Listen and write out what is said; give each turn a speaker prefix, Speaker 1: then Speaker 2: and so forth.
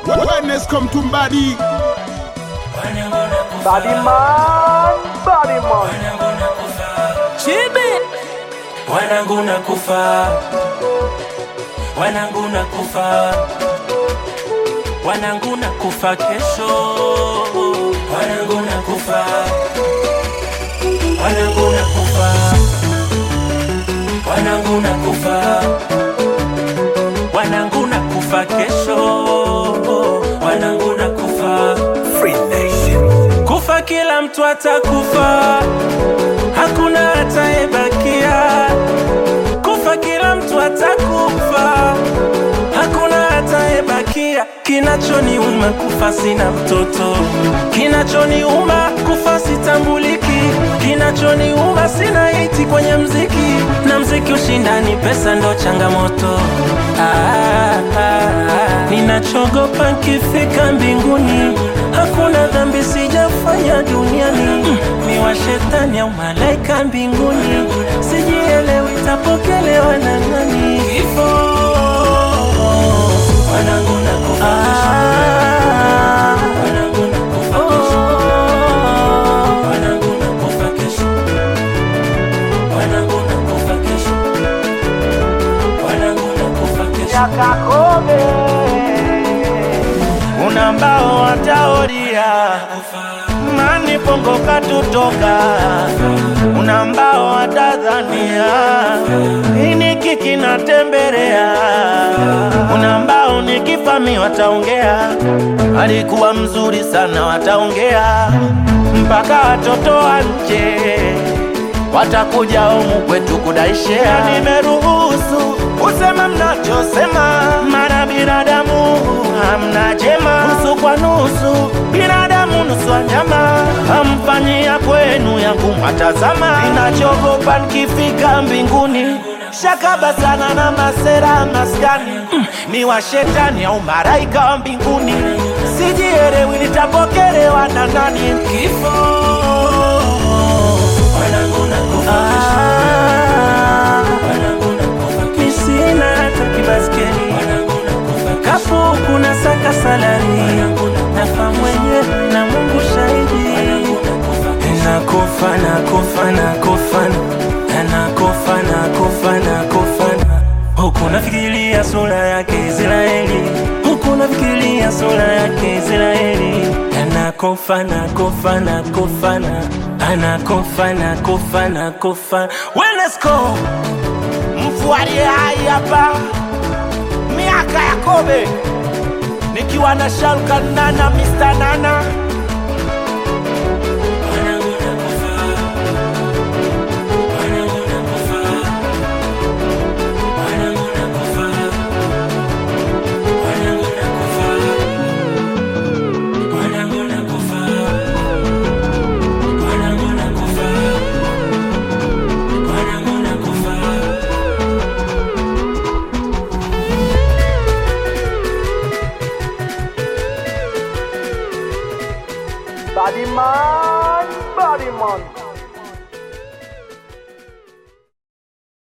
Speaker 1: Wellness come to body.
Speaker 2: Body man, body man.
Speaker 3: Chibi wanangu na kufa, wanangu na kufa, wanangu na kufa kesho, wanangu na kufa, wanangu na kufa, wanangu na kufa, wanangu na kufa kesho, wanangu na kufa. Kufa kila mtu atakufa, hakuna atayebakia. Kufa kila mtu atakufa, hakuna atayebakia. Kinachoniuma kufa sina mtoto, kinachoniuma kufa sitambuliki, kinachoniuma sina hiti kwenye mziki, na mziki ushindani, pesa ndo changamoto. Ah, ah, ah. Ninachogopa nkifika mbinguni, hakuna dhambi sijafanya duniani. Mm, Ni wa shetani au malaika mbinguni, sijielewi tapokelewa na nani? Kifo wanangu nakufa kesho. Wanangu nakufa kesho. Wanangu nakufa kesho. Wanangu nakufa kesho. Wanangu nakufa kesho.
Speaker 2: Yakakobe. Una mbao wataoria mani pongo katutoka, una mbao watadhania ini kiki natembelea, una mbao nikifami wataongea, alikuwa mzuri sana wataongea, mpaka watoto wa nje watakuja humu kwetu kudaishea. Nimeruhusu usema mnachosema, mara binadamu hamna jema, nusu kwa nusu, binadamu nusu wanyama, hamfanyia kwenu yangu matazama. Ninachogopa nikifika mbinguni shakaba sana na masera maskani ni wa shetani au maraika wa mbinguni, sijielewi nitapokelewa na nani?
Speaker 3: Kifo wanangu nakufa kesho. Wanangu nakufa kesho. Mi sina hata kibaskeli kafu kuna saka salari nafa mwenyewe na Mungu shahidi nakufa nakufa nakufa nakufa nakufa nakufa huku nafikiria sura yake Israeli huku nafikiria sura yake Israeli anakufa nakufa nakufa na anakufa nakufa nakufa Wenesco
Speaker 2: mfualie hai hapa miaka ya kobe nikiwa na Shalkan Nana Mr. Nana
Speaker 3: Wanangu nakufa. Wanangu nakufa. Wanangu nakufa. Wanangu nakufa. Wanangu nakufa. Wanangu nakufa. Wanangu nakufa.
Speaker 2: Body man, body man